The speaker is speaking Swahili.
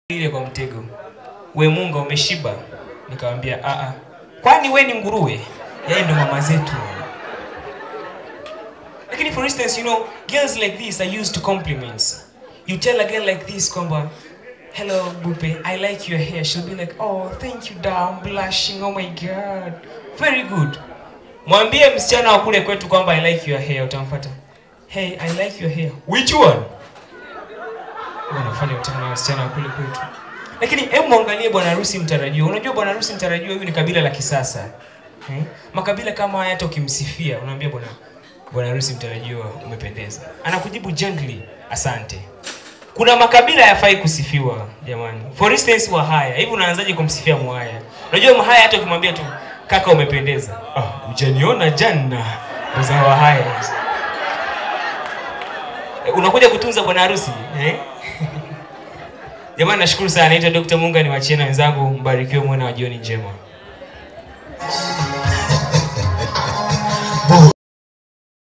ile kwa mtego we munga umeshiba nikamwambia a a kwani we ni nguruwe yeye ndo mama zetu lakini for instance you know girls like this are used to compliments you tell a girl like this kwamba hello bupe i like your hair she'll be like oh thank you da I'm blushing oh my god very good mwambie msichana wa kule kwetu kwamba i like your hair utamfuata hey i like your hair which one wanafanya utani na wasichana wa kule kwetu lakini hebu mwangalie bwana harusi mtarajiwa unajua bwana harusi mtarajiwa huyu ni kabila la kisasa eh? makabila kama haya hata ukimsifia unaambia bwana bwana harusi mtarajiwa umependeza anakujibu gently asante kuna makabila yafai kusifiwa jamani for instance wahaya hivi unaanzaje kumsifia mwhaya unajua mhaya hata ukimwambia tu kaka umependeza ah, ujaniona jana ndo za wahaya hizo. Eh, unakuja kutunza bwana harusi eh? jamani nashukuru sana naitwa dr munga niwachie na wenzangu mbarikiwe mwana wa jioni njema